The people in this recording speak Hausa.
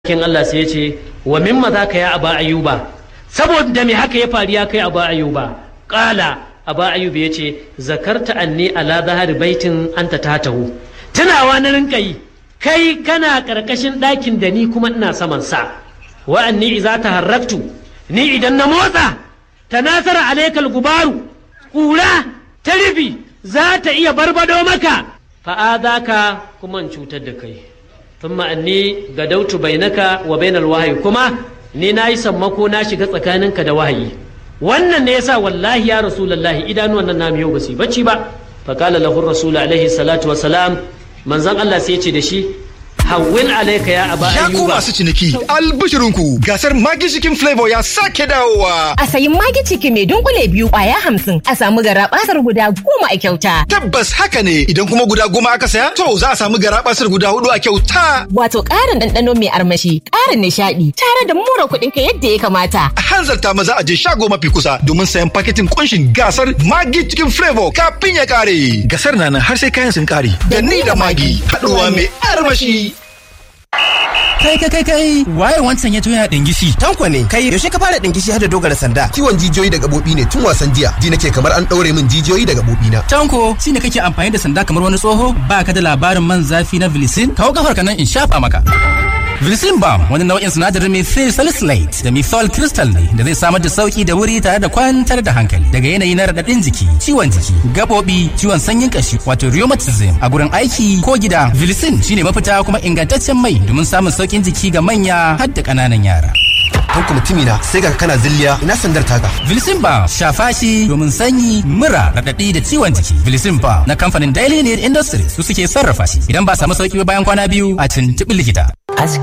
kin Allah sai ya ce wa mimma za ka ya aba ayuba saboda me haka ya faru ya kai aba ayuba kala aba ayuba ya ce zakarta anni ala zahari baitin anta tatahu tunawa na rinka yi kai kana karkashin ɗakin da ni kuma ina saman sa wa anni idza taharraktu ni idan na motsa tanasara alaikal gubaru kura ta rufi za ta iya barbado maka fa'adaka kuma in cutar da kai thumma anni gadautu bainaka wa bainal wahayi kuma ni na yi sammako na shiga tsakaninka da wahayi wannan ne yasa wallahi ya rasulullahi idanuwan nan namu yau ba su bacci ba fa qala lahu rasul alaihi salatu wa salam manzon Allah sai ya ce da shi hawwin alaika ya aba Ya ku ayyuba masu ciniki albishirinku gasar Maggi Chicken Flavor ya sake dawowa. A sayi magi ciki mai dunkule biyu kwaya hamsin a samu gara basar guda goma a kyauta. Tabbas haka ne idan kuma guda goma aka saya to za a samu garabasar guda hudu a kyauta. Wato ƙarin ɗanɗano mai armashi, ƙarin nishaɗi, tare da mura kuɗin ka yadda ya kamata. A hanzarta maza a je shago mafi kusa domin sayan paketin kunshin gasar Maggi Chicken Flavor kafin ya kare. Gasar na nan har sai kayan sun kare. Da ni da Maggi haɗuwa mai armashi. Kai kai kai kai waye wancan ya yana dingishi. Tanko ne kai yaushe ka fara dinkishi har da dogara sanda ciwon jijiyoyi da gabobi ne tun wasan jiya ji nake kamar an daure min jijiyoyi da gabobi na Tanko shine kake amfani da sanda kamar wani tsoho ba ka da labarin man zafi na Vilicin kawo kafar ka nan in shafa maka. Vilicin Balm wani nau'in sinadarin methyl salicylate da methyl crystal ne da zai samar da sauki da wuri tare da kwantar da hankali daga yanayi na raɗaɗin jiki, ciwon jiki, gabobi, ciwon sanyin kashi wato rheumatism a gurin aiki ko gida. Vilicin shine mafita kuma ingantaccen mai domin samun saukin jiki ga manya har da ƙananan yara. Tanko mutumi na sai ga kana zilliya ina sandar taka Vilicin Balm shafa shi domin sanyi, mura, raɗaɗi da ciwon jiki. Vilicin Balm na kamfanin Daily Need Industries su suke sarrafa shi. Idan ba samu sauki ba bayan kwana biyu a tuntuɓi likita.